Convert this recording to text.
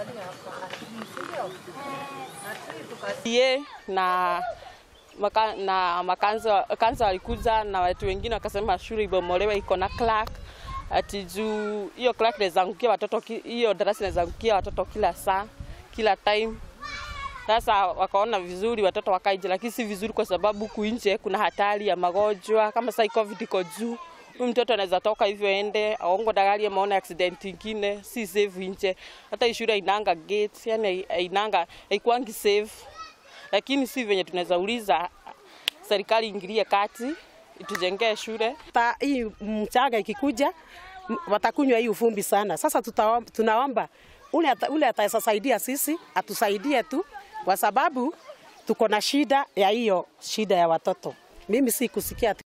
ye na maka, na makanzo kanzo walikuja na watu wengine wakasema shule ibomolewe iko na clerk ati juu hiyo clerk inaweza angukia watoto ki- hiyo darasa inaweza angukia watoto kila saa kila time. Sasa wakaona vizuri watoto wakae nje, lakini si vizuri kwa sababu huku nje kuna hatari ya magonjwa kama sasa covid iko juu. Huyu mtoto anaweza toka hivyo ende aongo dagari amaona accident ingine, si safe nje. Hata hii shule inanga gate, yani inanga haikuangi safe lakini si venye tunaweza uliza serikali ingilie kati itujengee shule. Ta, hii mchanga ikikuja m- watakunywa hii ufumbi sana. Sasa tutaomba, tunaomba ule, ata- ule atasaidia sisi atusaidie tu, kwa sababu tuko na shida ya hiyo shida ya watoto. Mimi si kusikia ati